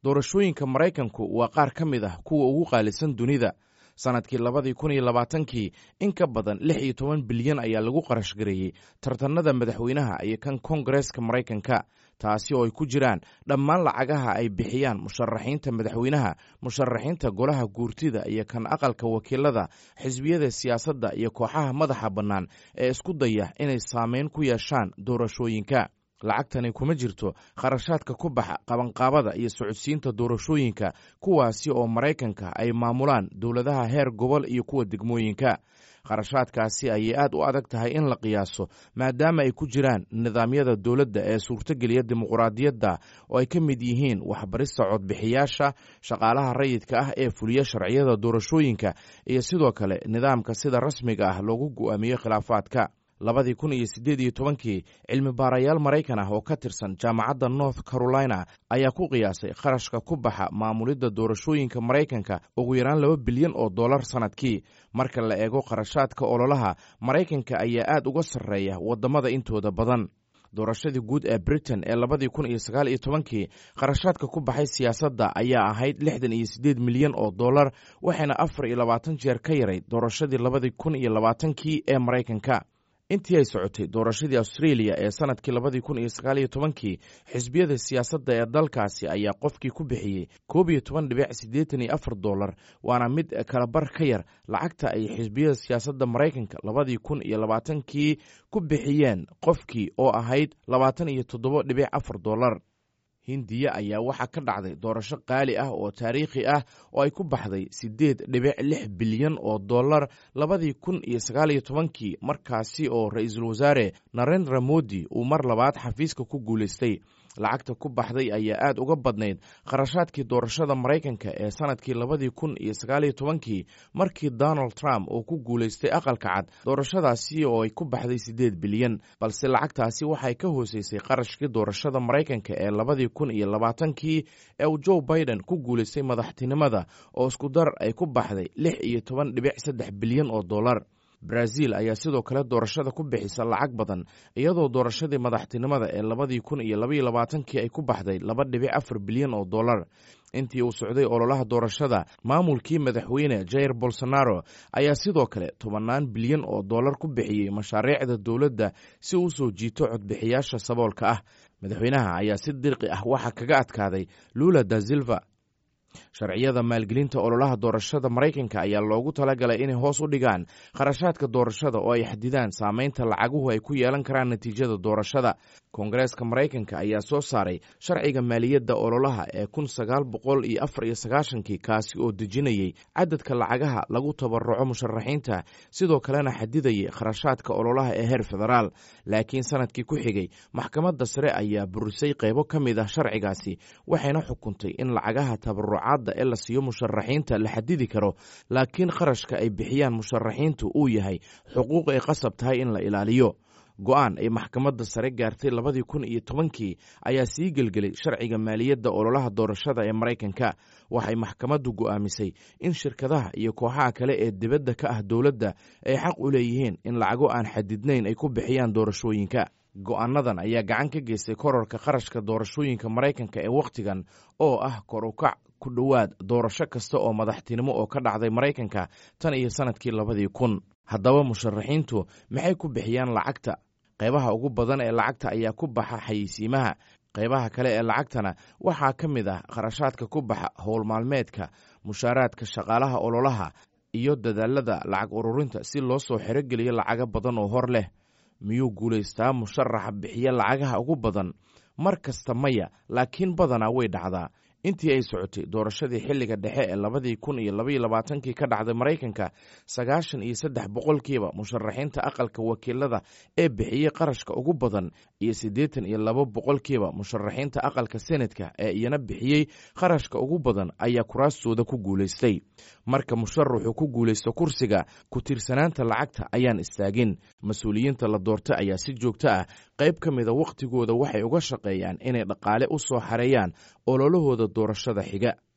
doorashooyinka maraykanku waa qaar ka mid ah kuwa ugu qaalisan dunida sannadkii labadii kun iyo labaatankii in ka badan lix iyo toban bilyan ayaa lagu qarash gareeyey tartanada madaxweynaha iyo kan kongareeska maraykanka taasi oo ay ku jiraan dhammaan lacagaha ay bixiyaan musharaxiinta madaxweynaha musharaxiinta golaha guurtida iyo kan aqalka wakiilada xisbiyada siyaasadda iyo kooxaha madaxa bannaan ee isku daya inay saameyn ku yeeshaan doorashooyinka lacagtani kuma jirto kharashaadka ku baxa qabanqaabada iyo socodsiinta doorashooyinka kuwaasi oo maraykanka ay maamulaan dowladaha heer gobol iyo kuwa degmooyinka kharashaadkaasi ayay aad u adag tahay in la qiyaaso maadaama ay ku jiraan nidaamyada dowladda ee suurtogeliya dimuqraadiyadda oo ay ka mid yihiin waxbarista codbixiyaasha shaqaalaha rayidka ah ee fuliya sharciyada doorashooyinka iyo sidoo kale nidaamka sida rasmiga ah loogu go'aamiyo khilaafaadka labadii kun iyo siddeed iyo tobankii cilmi baarayaal maraykan ah oo ka tirsan jaamacadda north carolina ayaa ku qiyaasay kharashka ku baxa maamulidda doorashooyinka maraykanka ugu yaraan laba bilyan oo dollar sannadkii marka la eego kharashaadka ololaha maraykanka ayaa aad uga sarreeya waddamada intooda badan doorashadii guud ee britain ee labadii kun iyo sagaal iyo tobankii kharashaadka ku baxay siyaasadda ayaa ahayd lixdan iyo siddeed milyan oo dollar waxayna afar iyo labaatan jeer ka yarayd doorashadii labadii kun iyo labaatankii ee maraykanka intii ay socotay doorashadii australia ee sannadkii labadii kun iyo sagaal iyo tobankii xisbiyada siyaasadda ee dalkaasi ayaa qofkii ku bixiyey koob iyo toban dhibic siddeetan iyo afar dollar waana mid kalabar ka yar lacagta ay xisbiyada siyaasadda maraykanka labadii kun iyo labaatankii ku bixiyeen qofkii oo ahayd labaatan iyo toddoba dhibic afar dollar hindiya ayaa waxaa ka dhacday doorasho qaali ah oo taariikhi ah oo ay ku baxday siddeed dhibic lix bilyan oo dollar labadii kun iyo sagaal iyo tobankii markaasi oo ra-iisul wasaare narendra modi uu mar labaad xafiiska ku guulaystay lacagta ku baxday ayaa aad uga badnayd kharashaadkii doorashada maraykanka ee sannadkii labadii kun iyo sagaaliyo tobankii markii donald trump uu ku guulaystay aqalka cad doorashadaasi oo ay ku baxday siddeed bilyan balse lacagtaasi waxay ka hooseysay qarashkii doorashada maraykanka ee labadii kun iyo labaatankii ee uu joe biden ku guulaystay madaxtinimada oo isku dar ay ku baxday lix iyo toban dhibic saddex bilyan oo dollar brazil ayaa sidoo kale doorashada ku bixisa lacag badan iyadoo doorashadii madaxtinimada ee labadii kun iyo labaiyo labaatankii ay ku baxday laba dhibic afar bilyan oo dollar intii uu socday ololaha doorashada maamulkii madaxweyne jair bolsonaro ayaa sidoo kale tobannaan bilyan oo dollar ku bixiyey mashaariicda dowladda si uu soo jiito codbixiyaasha saboolka ah madaxweynaha ayaa si dirqi ah waxaa kaga adkaaday lula da silva sharciyada maalgelinta ololaha doorashada maraykanka ayaa loogu talagalay inay hoos u dhigaan kharashaadka doorashada oo ay xadidaan saameynta lacaguhu ay ku yeelan karaan natiijada doorashada koongareeska maraykanka ayaa soo saaray sharciga maaliyadda ololaha ee kun sagaal boqol iyo afar iyo sagaashankii kaasi oo dejinayey cadadka lacagaha lagu tabaruco musharaxiinta sidoo kalena xadidayay kharashaadka ololaha ee heer federaal laakiin sanadkii ku xigay maxkamadda sare ayaa burisay qeybo ka mid ah sharcigaasi waxayna xukuntay in lacagaha tabarucaadda ee la siiyo musharaxiinta la xadidi karo laakiin kharashka ay bixiyaan musharaxiintu uu yahay xuquuq ay qasab tahay in la ilaaliyo go-aan ay maxkamadda sare gaartay labadii kun iyo tobankii ayaa sii gelgelay sharciga maaliyadda ololaha doorashada ee maraykanka waxay maxkamaddu go'aamisay in shirkadaha iyo kooxaha kale ee dibadda ka ah dowladda ay xaq u leeyihiin in lacago aan xadidnayn ay ku bixiyaan doorashooyinka go-aanadan ayaa gacan ka geystay kororka kharashka doorashooyinka maraykanka ee wakhtigan oo ah kor ukac ku dhowaad doorasho kasta oo madaxtinimo oo ka dhacday maraykanka tan iyo sannadkii labadii kun haddaba musharaxiintu maxay ku bixiyaan lacagta qaybaha ugu badan ee lacagta ayaa ku baxa xayeysiimaha qaybaha kale ee lacagtana waxaa ka mid ah kharashaadka ku baxa howl maalmeedka mushaaraadka shaqaalaha ololaha iyo dadaalada lacag ururinta si loo soo xerogeliyo lacago badan oo hor leh miyuu guulaystaa musharaxa bixiya lacagaha ugu badan mar kasta maya laakiin badanaa way dhacdaa intii ay socotay doorashadii xilliga dhexe ee labadii kun iyo labaiyo labaatankii ka dhacday maraykanka sagaashan iyo saddex boqolkiiba musharaxiinta aqalka wakiilada ee bixiyey qarashka ugu badan iyo siddeetan iyo laba boqolkiiba musharaxiinta aqalka senatka ee iyana bixiyey qarashka ugu badan ayaa kuraastooda ku guulaystay marka musharaxu ku guulaysto kursiga ku tiirsanaanta lacagta ayaan istaagin mas-uuliyiinta la doorta ayaa si joogto ah qayb ka mida wakhtigooda waxay uga shaqeeyaan inay dhaqaale u soo xareeyaan ololahooda doorashada xiga